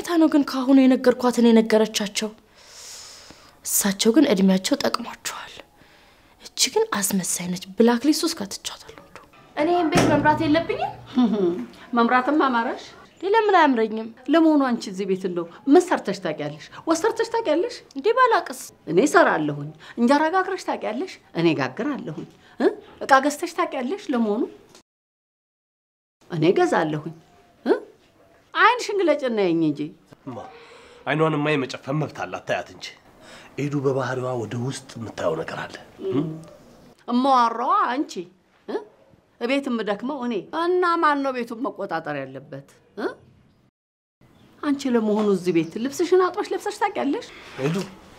አይታ ነው ግን ከአሁኑ የነገርኳትን የነገረቻቸው? እሳቸው ግን እድሜያቸው ጠቅሟቸዋል። እቺ ግን አስመሳይ ነች። ብላክ ሊስት ውስጥ ከትቻታለሁ። እንደው እኔ ይህን ቤት መምራት የለብኝም? መምራትም አማራሽ። ለምን አያምረኝም? ለመሆኑ አንቺ እዚህ ቤት እንደው ምን ሰርተሽ ታውቂያለሽ? ወጥ ሰርተሽ ታውቂያለሽ? እንዲህ ባላቅስ እኔ እሰራለሁኝ። እንጀራ ጋግረሽ ታውቂያለሽ? እኔ ጋግራለሁኝ። እ? እቃ ገዝተሽ ታውቂያለሽ? ለመሆኑ እኔ ገዛለሁኝ። እ? ዓይንሽን ግለጭና የኝ እንጂ እማ አይኗን ማ የመጨፈን መብት አላት። ታያት እንጂ ኤዱ በባህሪዋ ወደ ውስጥ የምታየው ነገር አለ። እማዋራዋ አንቺ እ? እቤት የምደክመው እኔ እና ማን ነው ቤቱን መቆጣጠር ያለበት እ? አንቺ ለመሆኑ እዚህ ቤት ልብስሽን አጥበሽ ለብሰሽ ታውቂያለሽ? ኤዱ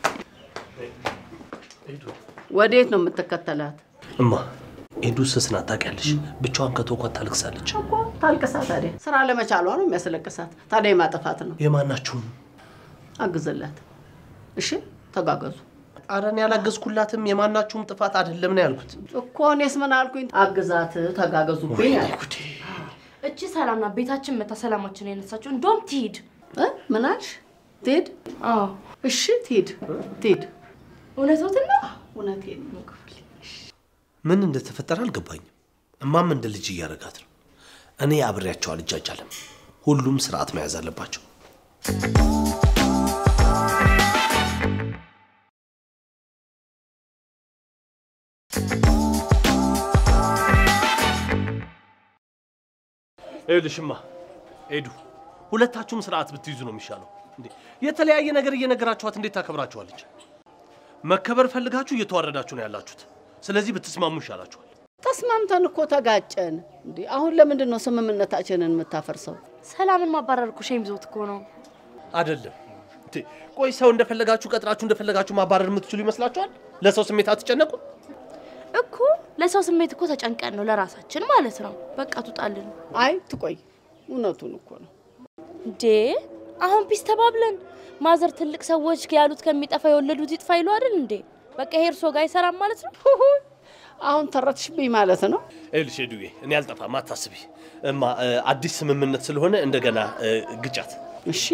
ኤዱ ወዴት ነው የምትከተላት? እማ ኤዱ ስስ ናት ታውቂያለሽ። ብቻዋን ከተውኳት ታልቅሳለች። እኮ ታልቅሳ ታዲያ ስራ ለመቻሏ ነው የሚያስለቅሳት። ታዲያ የማጠፋት ነው። የማናችሁም አግዝላት። እሺ ተጋገዙ ኧረ እኔ ያላገዝኩላትም የማናችሁም ጥፋት አይደለም ነው ያልኩት። እኮ እኔስ ምን አልኩኝ? አግዛት፣ ተጋገዙብኝ አልኩ። ጉዴ እቺ ሰላም ናት። ቤታችን መታ ሰላማችን የነሳችው። እንደውም ትሂድ። እ? ምን አልሽ? ትሄድ? አዎ እሺ ትሄድ፣ ትሄድ። እውነቶትን ነው። እውነቴን ነው። ምን እንደተፈጠረ አልገባኝም። እማም እንደ ልጅ እያደረጋት ነው። እኔ አብሬያቸው አልጃጃልም። ሁሉም ስርዓት መያዝ አለባቸው። ይኸውልሽማ ኤዱ፣ ሁለታችሁም ስርዓት ብትይዙ ነው የሚሻለው። እንዴ የተለያየ ነገር እየነገራችኋት እንዴት ታከብራችኋለች? መከበር ፈልጋችሁ እየተዋረዳችሁ ነው ያላችሁት። ስለዚህ ብትስማሙ ይሻላችኋል። ተስማምተን እኮ ተጋጨን። እንዴ አሁን ለምንድን ነው ስምምነታችንን የምታፈርሰው? ሰላምን ማባረር እኮ ሼም ይዞት እኮ ነው። አይደለም እንዴ? ቆይ ሰው እንደፈለጋችሁ ቀጥራችሁ እንደፈለጋችሁ ማባረር የምትችሉ ይመስላችኋል? ለሰው ስሜት አትጨነቁ? እኮ ለሰው ስሜት እኮ ተጨንቀን ነው ለራሳችን ማለት ነው። በቃ ትውጣልን አይ ትቆይ፣ እውነቱን እኮ ነው። እንዴ አሁን ፒስ ተባብለን ማዘር ትልቅ ሰዎች ያሉት ከሚጠፋ የወለዱት ይጥፋ ይሉ አይደል እንዴ? በቃ ይሄ እርሶ ጋር አይሰራም ማለት ነው። አሁን ተረትሽብኝ ማለት ነው። ይኸውልሽ ኤዱዬ፣ እኔ አልጠፋም፣ አታስቢ። እማ እ፣ አዲስ ስምምነት ስለሆነ እንደገና እ፣ ግጫት። እሺ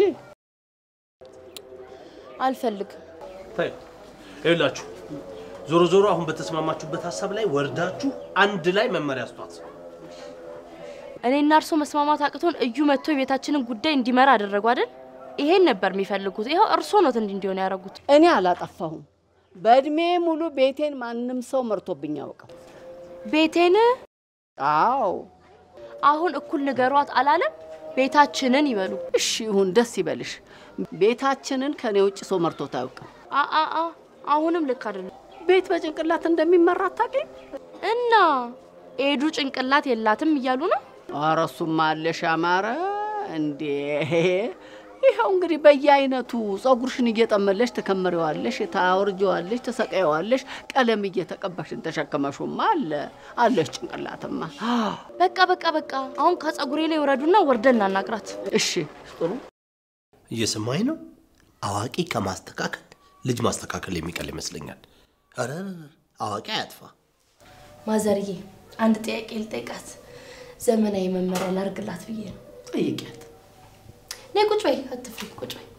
አልፈልግም። ተይው። ይኸውላችሁ ዞሮ ዞሮ አሁን በተስማማችሁበት ሀሳብ ላይ ወርዳችሁ አንድ ላይ መመሪያ ስጧት። እኔና እርሶ መስማማት አቅቶን እዩ መጥቶ የቤታችንን ጉዳይ እንዲመራ አደረጉ አይደል? ይሄን ነበር የሚፈልጉት። ይኸው እርሶ ኖት እንዲህ እንዲሆን ያደረጉት። እኔ አላጠፋሁም። በእድሜ ሙሉ ቤቴን ማንም ሰው መርቶብኝ ያውቀው። ቤቴን አዎ አሁን እኩል ንገሯት አላለም። ቤታችንን ይበሉ። እሺ ይሁን፣ ደስ ይበልሽ። ቤታችንን ከኔ ውጭ ሰው መርቶት አያውቅም። አ አ አ አሁንም ልክ አይደለም ቤት በጭንቅላት እንደሚመራ አታውቂም? እና ኤዱ ጭንቅላት የላትም እያሉ ነው። ኧረ እሱማ አለሽ አማረ እንዴ! ይኸው እንግዲህ በየአይነቱ ጸጉርሽን እየጠመለሽ ትከምሪዋለሽ፣ ታወርጀዋለሽ፣ ትሰቀየዋለሽ፣ ቀለም እየተቀባሽን ተሸከመሹማ አለ አለሽ ጭንቅላትማ። በቃ በቃ በቃ አሁን ከጸጉሬ ላይ ወረዱና ወርደን እናናግራት። እሺ ጥሩ እየሰማኝ ነው። አዋቂ ከማስተካከል ልጅ ማስተካከል የሚቀል ይመስለኛል። ኧረ አዋቂ አያጥፋ። ማዘርዬ አንድ ጥያቄ ልጠይቃት። ዘመናዊ መመሪያ ላርግላት ብዬ ነው። ጠይቂያት። ነይ ቁጭ በይ፣ አትፍሪ፣ ቁጭ በይ።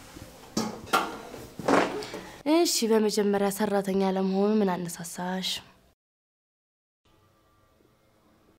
እሺ፣ በመጀመሪያ ሰራተኛ ለመሆኑ ምን አነሳሳሽ?